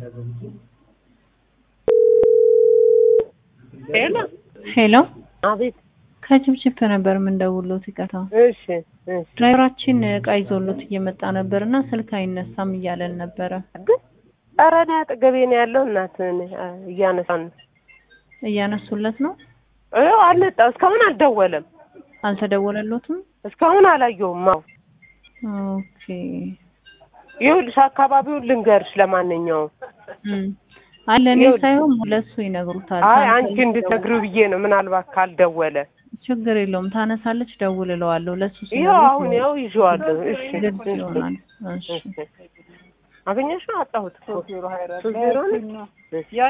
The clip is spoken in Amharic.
ሄሎ ሄሎ አቤት። ከችፕችፕ ነበር የምንደውሎት። ይቅርታ እሺ እሺ። ድራይቨራችን እቃ ይዞሎት እየመጣ ነበር እና ስልክ አይነሳም እያለን ነበረ። ግን ኧረ እኔ አጠገቤ ነው ያለው። እናት እያነሳን ነው። እያነሱለት ነው። ይኸው አልመጣም። እስካሁን አልደወለም። አልተደወለሎትም? እስካሁን አላየውም። አዎ ኦኬ ይኸውልሽ አካባቢውን ልንገርሽ። ለማንኛውም እም። አይ ለእኔ ይኸውልሽ። ሳይሆን ለሱ ይነግሩታል። አይ ታነሳለች፣ አንቺ እንድትነግሪው ብዬ ነው። ምናልባት ካልደወለ ችግር የለውም ታነሳለች፣ ደውልለዋለሁ። ለሱ ይኸው ሲነግሩት አሁን ያው ይዤዋለሁ። እሺ ግልጽ ይሆናል። እሺ እሺ። አገኘሽው? አጣሁት እኮ ሶስት ዜሮ ነው።